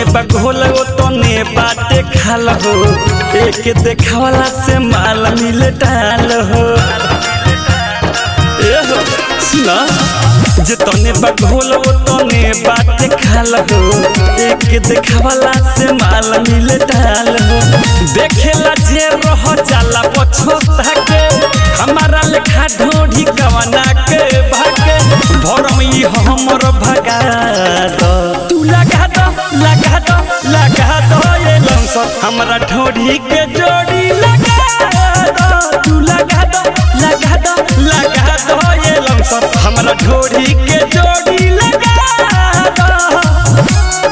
तने बघोल ओ तने बाटे खाल हो एक देखावला से माल मिले डाल हो ए हो सुना जे तने बघोल ओ तने बाटे खाल हो एक देखावला से माल मिले डाल हो देखेला जे रह जाला पछोता के हमारा लेखा ढोढ़ी कवना के भागे भरम ई हमर भगा दो तू लगा दो लगा दो लगा दो ये लंसर हमरा ढोढ़ी के जोड़ी लगा दो तू लगा दो लगा दो लगा दो ये लंसर हमरा ढोढ़ी के जोड़ी लगा दो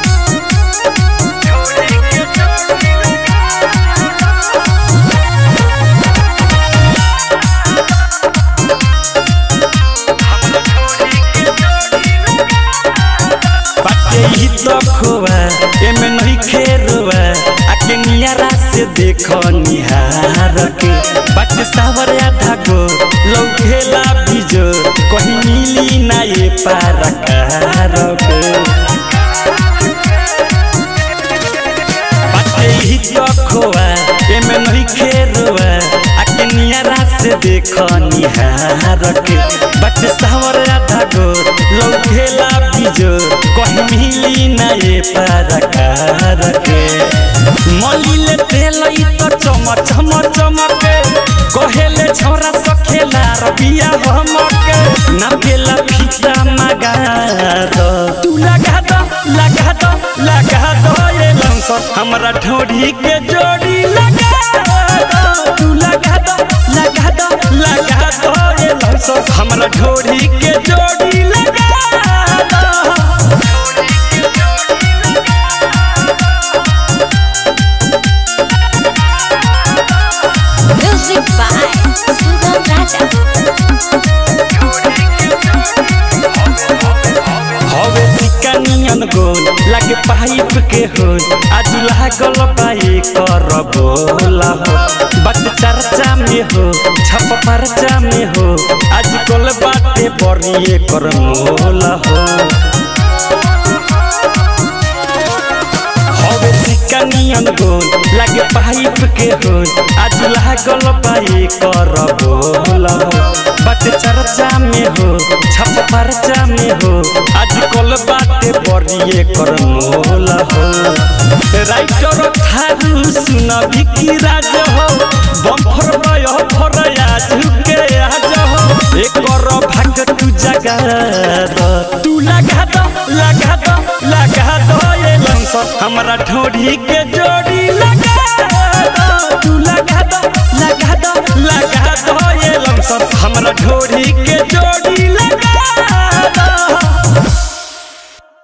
बाटे ही तो खोआ एमे नहीं खेरुआ आके नियारा से देखो निहार के बाटे सावर आधा गो लौकेला बीजो कहीं मिली ना ये पार कार के बाटे ही तो खोआ एमे नहीं खेरुआ आके नियारा से देखो निहार के बाटे सावर आधा गो लौकेला बीजो कहीं मिली ना ये पार के मलिले तेल ई तो चम चम चमके कहेले छोरा सखेला रबिया हमके ना गेला फीता मगा दो तू लगा दो लगा दो लगा दो ये लंसर हमरा ढोढ़ी के जोड़ी लगा दो तू लगा दो लगा दो लगा दो ये लंसर हमरा ढोढ़ी के जोड़ी लगा दो Music by Sudham Raja. हवे सिक्का नियन गोल लागे पाइप के होल आज लागल पाई कर बोला हो बट चर्चा में हो छप परचा में हो आज कल बाटे बड़िए कर मोला हो हवे सिक्का नियन गोल लागे पाइप के होल आज लागल पाई कर बोला हो बट चर्चा में हो छप परचा में हो आज कल बाटे बड़िए कर मोला हो राइटर थारू सुन विकी राज हो बम्फर बय फर आज के आज हो एकर भाग तू जगा दो तू लगा दो लगा दो लगा दो ये लंसर हमरा ढोढ़ी के जोड़ी